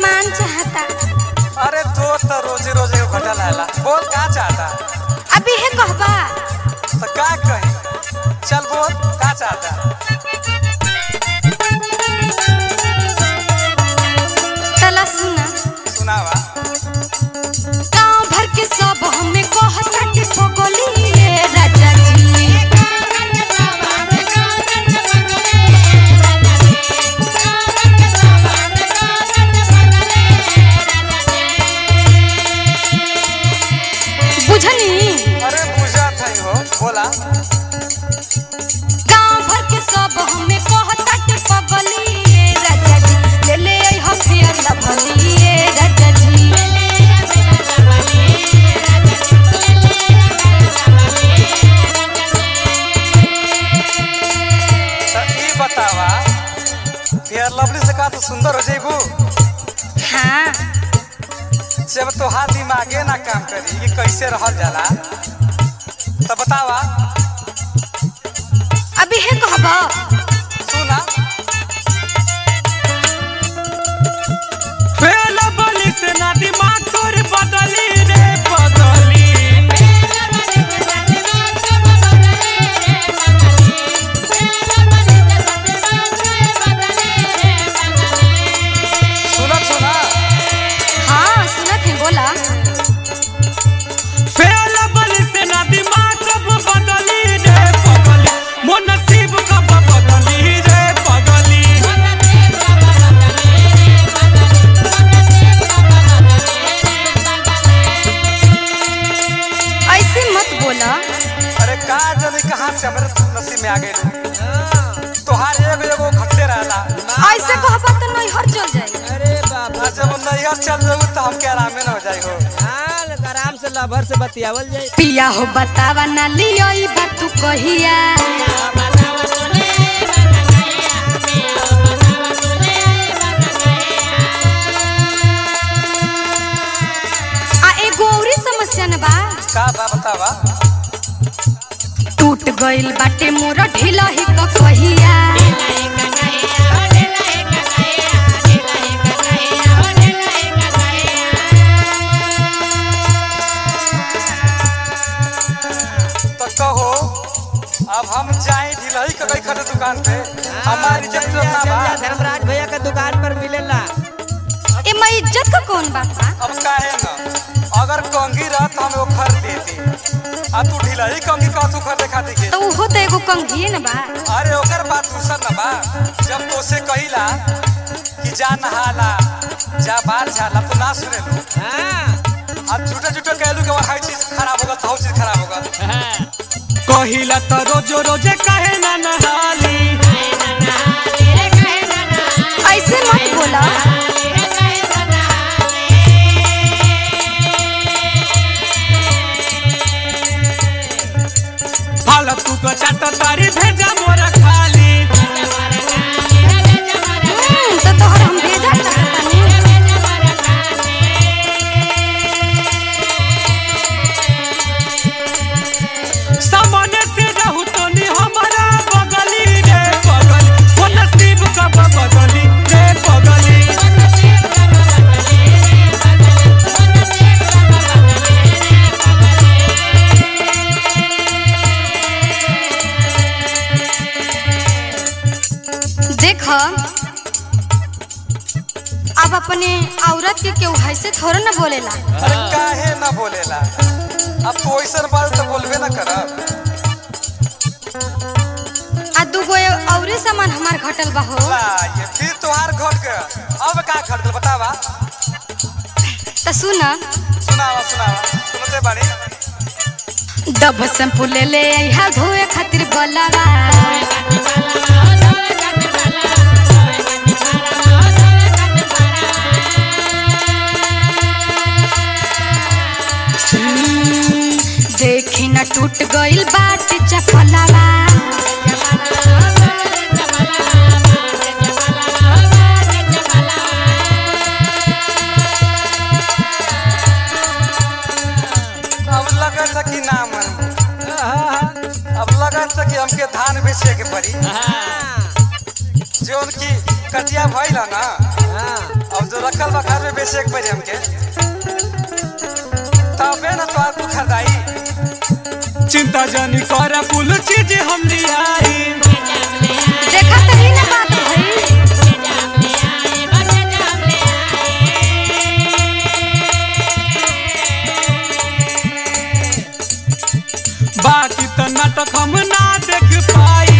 सामान चाहता अरे तो तो रोजे रोजे को घटा लाला बोल का चाहता अभी है कहबा तो का कही चल बोल का चाहता तला सुना सुनावा गांव भर के सब हमें कहता कि पगली रे राजा जी बुझनी अरे बुझा था हो बोला गांव भर के सब हमें कहता कि पगली रे राजा जी ले ले आई हथियार लभली रे राजा जी तो ई बतावा फेयर लवली से का तो सुंदर हो जाइबू हाँ जब तोहार दिमागे ना काम करी कि कैसे रहल जाला तो बतावा अभी है कहबा सुना फेल बली से ना दिमाग तोर बदली रे बदली सुना सुना हाँ सुनत है बोला फेल बली से ना दिमाग कब बदली रे बदली मोर नसीब कब बदली रे बदली ऐसे मत बोला अरे का जाने कहाँ से हमारे नसीब में आ गए तोहार एगो एगो घटले रहला ऐसे कहबा तो नहीं हर चल जाए अरे बाबा आ जब नैहर चल जाऊ तो हमके आरामे न हो जाई हो हाँ आराम से लभर से बतियावल जाए पिया हो बतावा ना लियो ई बात तू कहिया आ एगो औरी समस्या न बा का बा बतावा टूट गइल बाटे मोर ढीला ही क कहिया तो कहो अब हम जाए ढिलही के गई खड़े दुकान पे हमारी इज्जत तो ना बा धर्मराज भैया के दुकान पर मिलेला ए मैं इज्जत का कौन बात बा अब काहे न अगर कंगी रह तो हम वो खरीद देती आ तू ढिलही कंगी कह तू खरीदे खाती के तो उहो तो एगो कंघिए न बा अरे ओकर बात दूसर न बा जब तो से कहिला कि जा नहाला जा बाहर झाला तो ना सुने लो हाँ अब झूठे झूठे कहलू कि हर चीज खराब होगा तो हर चीज खराब होगा कहिला तो रोजो रोजे कहे ना नहाली ऐसे मत बोला फालतू को चाट तारी भेजा मोरा खाली हम्म, तो तोहर हम भेजा चाहतानी सामने से रहू तो नी हमारा बगली रे बगली वो नसीब कब बदली रे बगली देख अब अपने औरत के केहू ऐसे थोड़ा ना बोलेला अरे काहे ना बोलेला अब तो ऐसा बात तो बोलबे ना करब आ दूगो औरे सामान हमार घटल बा हो ला ये फिर तोहार घट गया अब का खरीदल बतावा तो सुन सुनावा सुनावा सुनते बाड़ी डब शैम्पू ले ले अइहा धोए खातिर बलवा हम्म, देखी ना टूट गइल बाट चपलवा अब लगत है कि ना मन अब लगत है कि हमके धान बेचे के पड़ी हाँ जो उनकी कटिया भइल है ना हाँ अब जो रखल बा घर में बेचे एक बजे हमके तबे ना तो तू खरीदाई चिंता जानी कर कुल चीज हम लियाई देखा तही ना बात भई बाकी तो नाटक हम ना देख पाई